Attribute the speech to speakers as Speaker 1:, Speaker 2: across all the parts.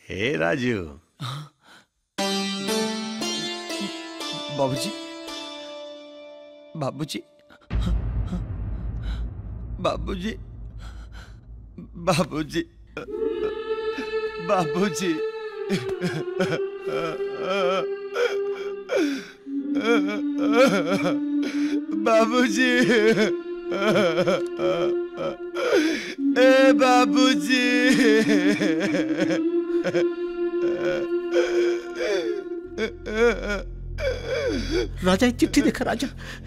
Speaker 1: हे राजू
Speaker 2: बाबूजी बाबूजी बाबूजी बाबूजी बाबूजी बाबूजी ए बाबूजी
Speaker 3: राजा एक चिट्ठी देखा राजा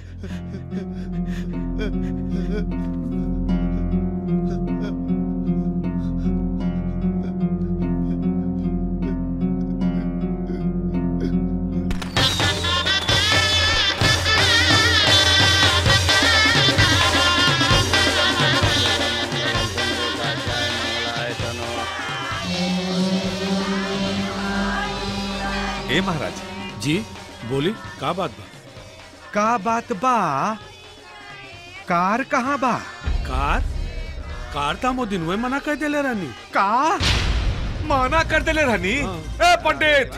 Speaker 4: हे महाराज
Speaker 5: जी बोली का बात बा
Speaker 4: का बात बा कार कहाँ बा
Speaker 5: कार कार था मो दिन मना कर देले रानी
Speaker 4: का माना कर देले रहनी ए पंडित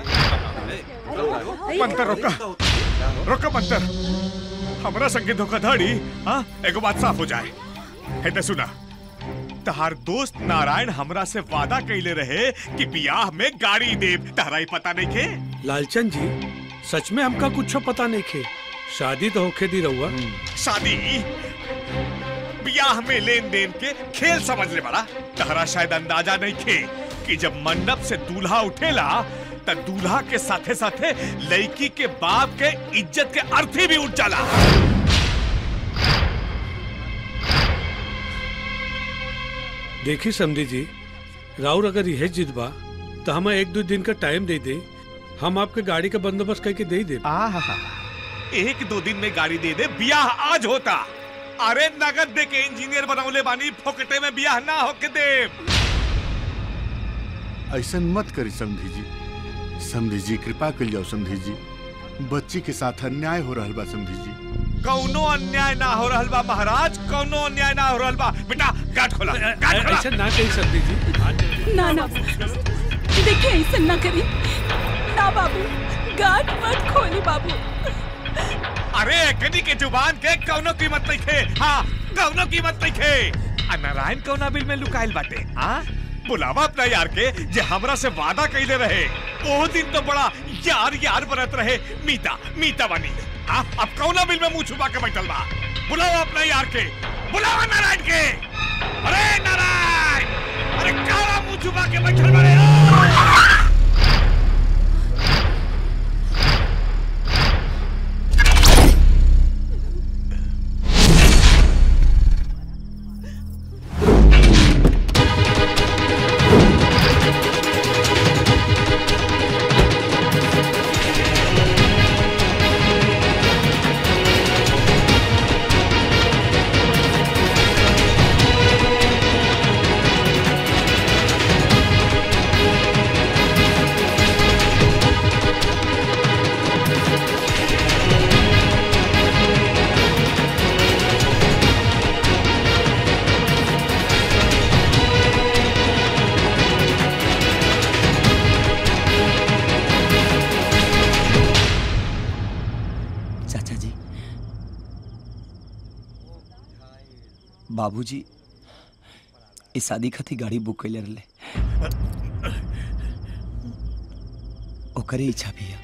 Speaker 4: मंतर रोका रोका मंतर हमरा संगे धोखाधड़ी हाँ एगो बात साफ हो जाए है तो सुना तहार दोस्त नारायण हमरा से वादा कैले रहे कि बियाह में गाड़ी देव तहरा ही पता नहीं के
Speaker 5: लालचंद जी सच में हमका कुछ पता नहीं खे शादी तो होखे दी रहुआ
Speaker 4: शादी बियाह में लेन देन के खेल समझ ले बड़ा तहरा शायद अंदाजा नहीं खे कि जब मंडप से दूल्हा उठेला त दूल्हा के साथे साथे लड़की के बाप के इज्जत के अर्थी भी उठ जाला
Speaker 5: देखी समझी जी राउर अगर यह जिद बा तो हमें एक दो दिन का टाइम दे दे हम आपके गाड़ी का बंदोबस्त करके दे ही दे
Speaker 4: एक दो दिन में गाड़ी दे दे बियाह आज होता अरे नगद दे के इंजीनियर बनौले बानी फोकटे में बियाह ना होके दे
Speaker 6: ऐसा मत करी समधी जी समधी जी कृपा कर जाओ समधी जी बच्ची के साथ अन्याय हो रहा बा समधी जी
Speaker 4: कौनो अन्याय ना हो रहल बा महाराज कौनो अन्याय ना हो रहल बा बेटा गाठ खोला गाठ खोला
Speaker 5: ऐसे ना कही सकती जी
Speaker 7: ना ना देखिए ऐसा ना करी ना बाबू गाठ मत खोली बाबू
Speaker 4: अरे कनी के जुबान के कौनो कीमत नहीं खे हाँ कौनो कीमत नहीं खे आ नारायण कौना बिल में लुकाइल बाटे हाँ बुलावा अपना यार के जे हमरा से वादा कैले रहे ओ दिन तो बड़ा यार यार बनत रहे मीता मीता बनी हाँ अब कौना बिल में मुंह छुपा के बैठल बा बुलावा अपना यार के बुलावा नारायण के अरे नारायण अरे काला मुंह छुपा के बैठल बारे
Speaker 2: चाचा जी बाबूजी इस शादी खातिर गाड़ी बुक कैले रहले ओकरे इच्छा भी है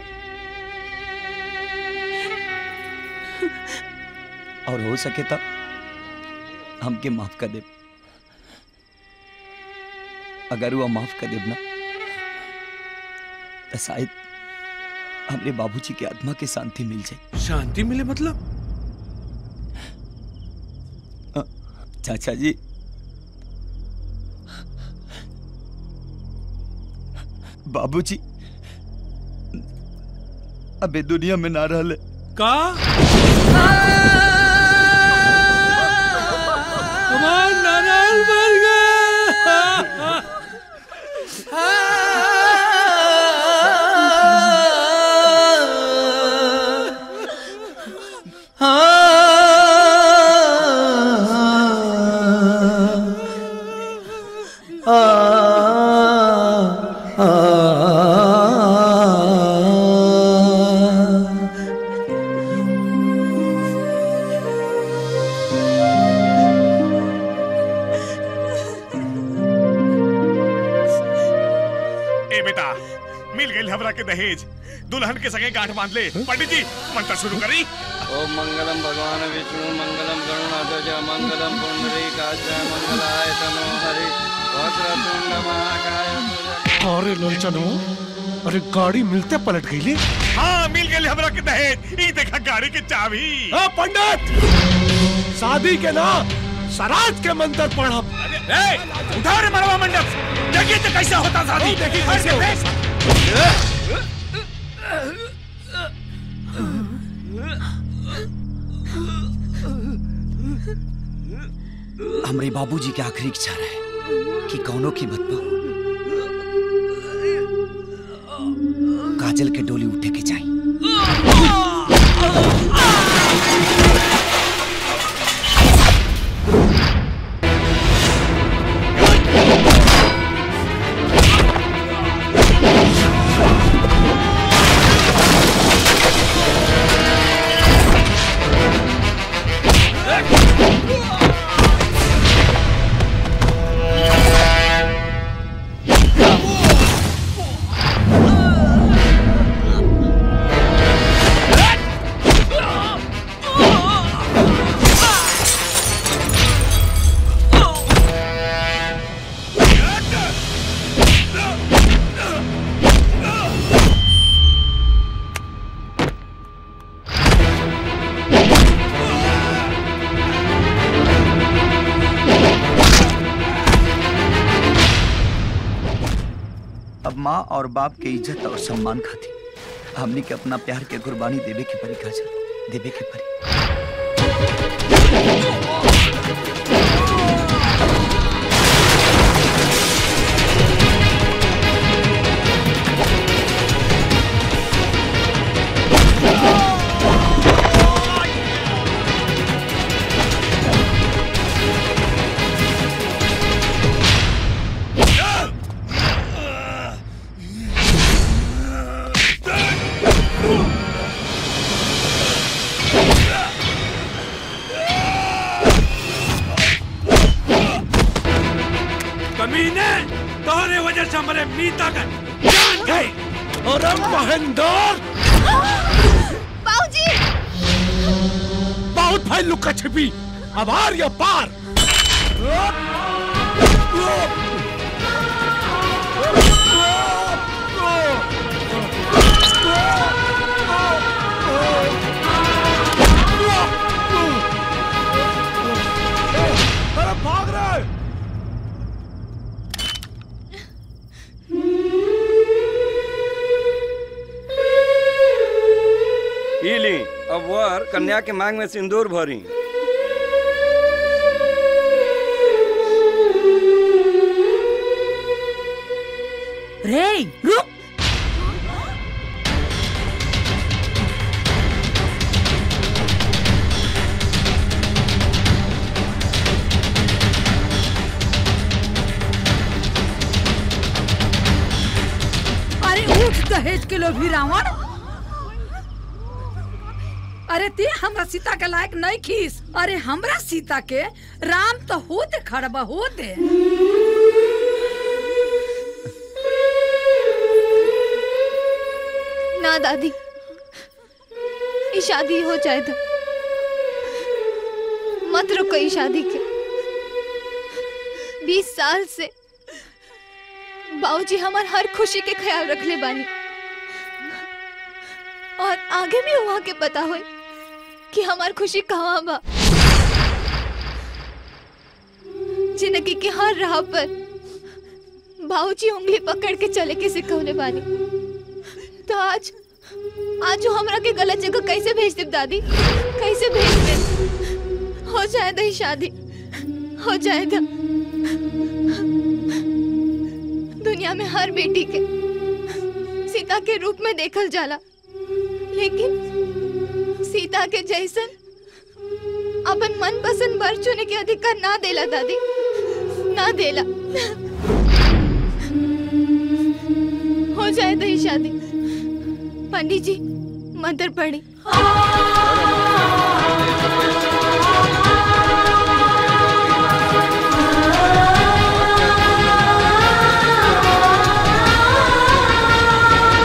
Speaker 2: और हो सके तो हमके माफ कर दे अगर वो माफ कर देब ना तो शायद हमरे बाबूजी के आत्मा के शांति मिल जाए
Speaker 5: शांति मिले मतलब
Speaker 2: चाचा जी बाबूजी अबे दुनिया में ना रहले
Speaker 5: का हमार नारायण मर गया
Speaker 3: आ
Speaker 4: मिल गई हमरा के दहेज दुल्हन के संगे गांठ बांध ले पंडित जी मंत्र शुरू करी
Speaker 1: ओम मंगलम भगवान विष्णु मंगलम गरुणाध्वज मंगलम पुंडरीकाच मंगलाय तनो हरि वक्रतुंड महाकाय
Speaker 3: अरे लोचनो अरे गाड़ी मिलते पलट गई ले
Speaker 4: हाँ मिल गई हमरा के दहेज ई देखा गाड़ी के चाबी
Speaker 3: हाँ पंडित शादी के ना सराज के मंत्र पढ़ब
Speaker 4: ए, उठा रे मरवा मंडप देखिए तो कैसे होता शादी
Speaker 3: देखिए कैसे होता
Speaker 2: हमरे बाबूजी के आखिरी इच्छा रहे कि कौनो कीमत पर काजल के डोली उठे के जाई अब माँ और बाप के इज्जत और सम्मान खातिर हमनी के अपना प्यार के कुर्बानी देवे के परी काजल देवे के परी
Speaker 5: कमीने तोहरे वजह से हमारे मीता का जान गई
Speaker 3: अरे महेंद्र
Speaker 8: बाबूजी
Speaker 3: बहुत भाई लुका छिपी अब आर या पार अरे भाग रहे
Speaker 1: ई ली अब वर कन्या के मांग में सिंदूर भरी
Speaker 7: रे रुक अरे उठ दहेज के लोभी रावण अरे ते हमरा सीता के लायक नहीं खीस अरे हमरा सीता के राम तो होते खड़बा होते
Speaker 8: ना दादी ये शादी हो जाए तो मत रुको ये शादी के बीस साल से बाबूजी हमार हर खुशी के ख्याल रख ले बानी और आगे भी वहाँ के पता हो कि हमार खुशी कहाँ बा जिंदगी के हर राह पर बाबूजी उंगली पकड़ के चले के सिखौले बानी तो आज आज वो हमरा के गलत जगह कैसे भेज दे दादी कैसे भेज दे हो जाए दही शादी हो जाएगा दुनिया में हर बेटी के सीता के रूप में देखल जाला लेकिन सीता के जैसन अपन मन पसंद वर चुने के अधिकार ना देला दादी ना देला हो जाए दही शादी पंडित जी मंत्र पढ़ी
Speaker 1: ॐ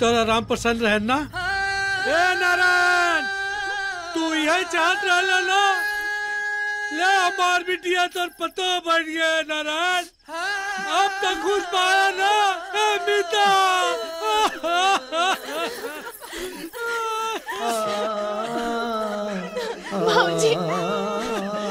Speaker 5: तोरा राम प्रसन्न रहे ना ए नारायण तू यही चाहत रहला ना ले हमार बिटिया तोर पतो बढ़ गया नारायण अब तक खुश पाया ना ए मीता
Speaker 8: भाऊजी